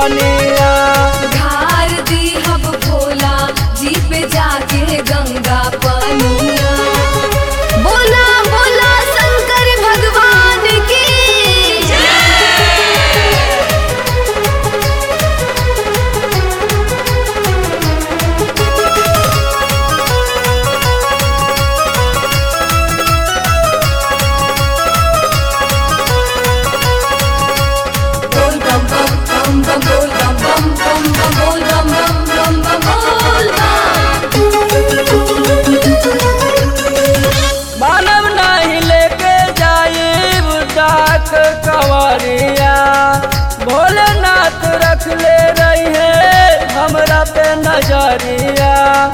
पानिया धार the hub Bhola जी पे जाके गंगा पनिया बोला बोला शंकर भगवान की बोल बम बम बम बम बोल बम बम बम बम बोल बम बम बम बम बोल मानव नहीं लेके जाइब डाक कवरिया भोलेनाथ रख ले रही है हमरा पे नजरिया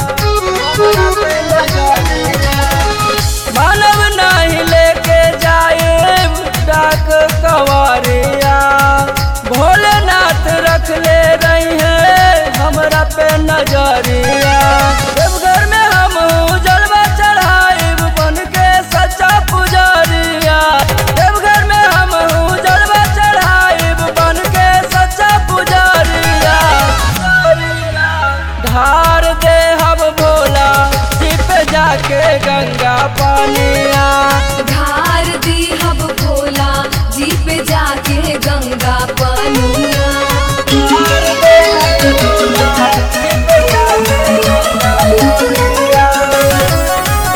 मानव नहीं लेके जाइब डाक कवरिया भोलेनाथ रख ले रही है हमरा पे नजरिया देवघर में हम जलवा चढ़ाइब बन के सच्चा पुजारिया देवघर में हम जलवा चढ़ाइब बन के सच्चा पुजारिया धार दे हम भोला सिप जाके गंगा पानिया धार दी हब भोला जी पे जाके गंगा पनिया धार दे हम भोला, सिप जाके गंगा पानिया।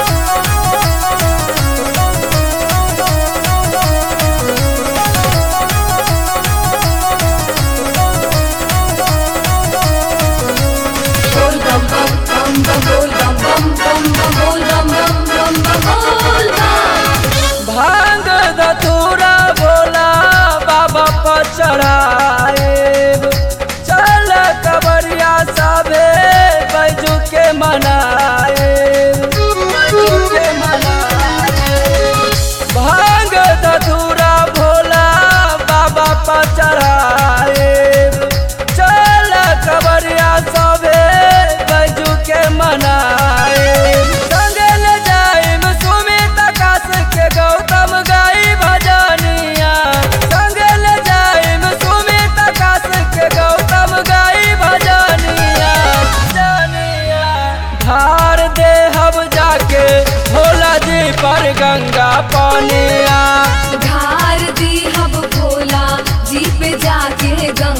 बोल बम बम बम बम बोल बम बम बम बम बोल बम बम बम बम बोल बम भांग धतूरा भोला बाबा पर चढ़ाएब चल कबरिया सबे बैजू के मनाएब बैजू के मनाएब भांग धतूरा भोला बाबा पर चढ़ाएब चल कबरिया सबे बैजू के मनाएब संगे ले जाइब सुमित आकाश के गौतम गाई भजनिया संगे ले जाइब सुमित आकाश के गौतम गाई भजनिया भजनिया धार दे हम जाके भोला जी पर गंगा पानिया धार दी हब भोला जी पे जाके गंगा